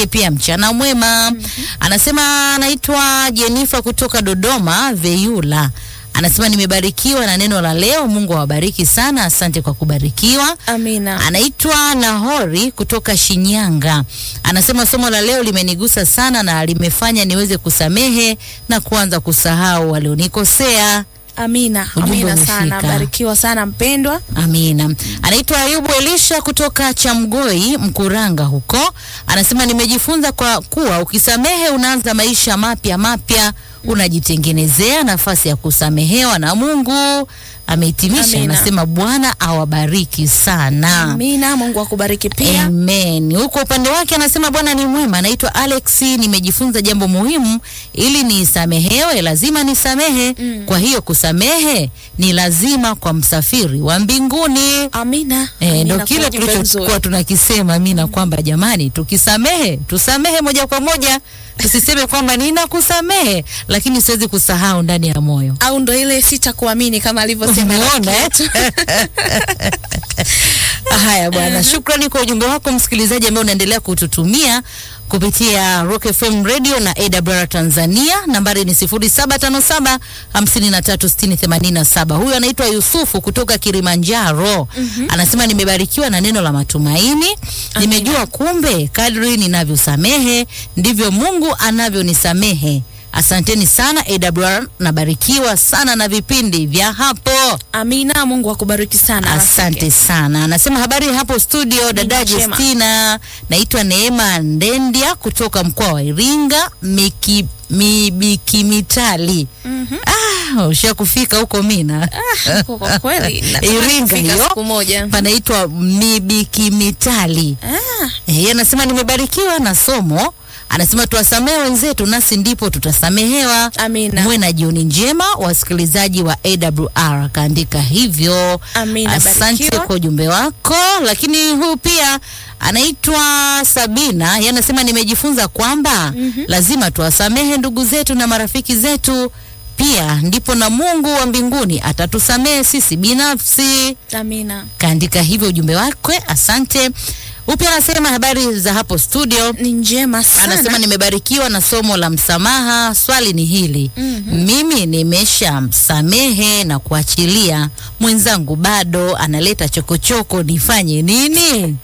nikutakie pia mchana mwema. Anasema anaitwa Jenifa kutoka Dodoma Veyula. Anasema nimebarikiwa na neno la leo. Mungu awabariki sana, asante kwa kubarikiwa. Amina. Anaitwa Nahori kutoka Shinyanga. Anasema somo la leo limenigusa sana na limefanya niweze kusamehe na kuanza kusahau walionikosea. Amina. Ujumbe Amina umefika. sana. Barikiwa sana mpendwa. Amina. Anaitwa Ayubu Elisha kutoka Chamgoi Mkuranga huko. Anasema nimejifunza kwa kuwa ukisamehe unaanza maisha mapya mapya, unajitengenezea nafasi ya kusamehewa na Mungu. Amehitimisha, Amina. anasema Bwana awabariki sana. Amina. Mungu akubariki pia. Amen. Huko upande wake anasema Bwana ni mwema. Anaitwa Alex, nimejifunza jambo muhimu, ili nisamehewe lazima nisamehe. Mm. Kwa hiyo kusamehe ni lazima kwa msafiri wa mbinguni. Amina. Eh, Amina ndo kwa kile ujumbe tulichokuwa mzuri. tunakisema Amina, kwamba jamani, tukisamehe tusamehe moja kwa moja, tusiseme kwamba ninakusamehe lakini siwezi kusahau ndani ya moyo. Au ndo ile sitakuamini kama alivyosema Umeona rafiki eh? yetu. Haya bwana, shukrani kwa ujumbe wako msikilizaji ambaye unaendelea kututumia kupitia Rock FM Radio na AWR Tanzania. Nambari ni 0757 536087. Huyu anaitwa Yusufu kutoka Kilimanjaro. Anasema nimebarikiwa na neno la matumaini. Nimejua kumbe kadri ninavyosamehe ndivyo Mungu anavyonisamehe. Asanteni sana AWR, nabarikiwa sana na vipindi vya hapo. Amina. Mungu akubariki sana. Asante rafiki. sana. Anasema habari hapo studio, dada njema. Justina. Naitwa Neema Ndendia kutoka mkoa wa Iringa, Miki Mibikimitali. Mhm. Ah, ushakufika huko Mina. Ah, kwa kwa kweli. natamani Iringa kufika hiyo. siku moja. Panaitwa Mibikimitali. Ah, Eh, yeye anasema nimebarikiwa na somo. Anasema tuwasamehe wenzetu nasi ndipo tutasamehewa. Amina. Muwe na jioni njema wasikilizaji wa AWR. Kaandika hivyo. Amina, Asante barikiwa. kwa ujumbe wako. Lakini huyu pia anaitwa Sabina, yeye anasema nimejifunza kwamba lazima tuwasamehe ndugu zetu na marafiki zetu, pia ndipo na Mungu wa mbinguni atatusamehe sisi binafsi. Amina. Kaandika hivyo ujumbe wake, asante. Upya anasema habari za hapo studio. Ni njema sana. Anasema nimebarikiwa na somo la msamaha. Swali ni hili, mimi nimeshamsamehe na kuachilia, mwenzangu bado analeta chokochoko, nifanye nini?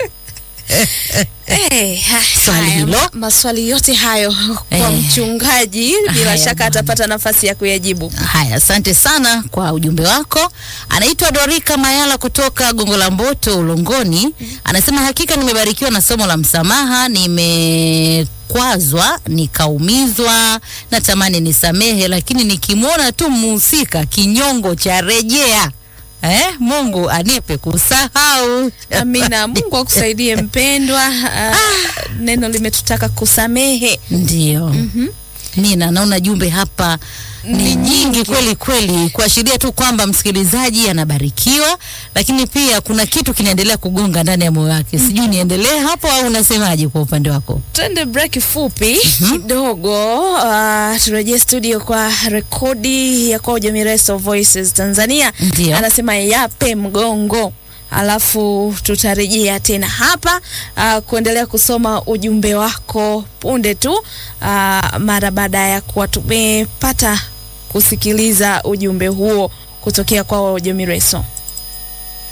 Eh, ha- Swali haya, hilo. ma- maswali yote hayo kwa Eh. mchungaji bila Haya shaka bwana. atapata nafasi ya kuyajibu. Haya, asante sana kwa ujumbe wako. Anaitwa Dorika Mayala kutoka Gongo la Mboto, Ulongoni. Anasema hakika nimebarikiwa na somo la msamaha, nimekwazwa nikaumizwa, natamani nisamehe, lakini nikimwona tu mhusika kinyongo cha rejea Eh, Mungu anipe kusahau. Amina. Mungu akusaidie mpendwa. Ah, neno limetutaka kusamehe. Ndio. Nina naona jumbe hapa ni nyingi kweli kweli, kuashiria tu kwamba msikilizaji anabarikiwa, lakini pia kuna kitu kinaendelea kugonga ndani ya moyo wake. Sijui niendelee hapo au unasemaje kwa upande wako? Twende break fupi kidogo. Uh, turejee studio kwa rekodi ya kwa Jamireso Voices Tanzania. Ndio. Anasema yape mgongo, alafu tutarejea tena hapa uh, kuendelea kusoma ujumbe wako punde tu uh, mara baada ya kuwa tumepata kusikiliza ujumbe huo kutokea kwa Jamireso.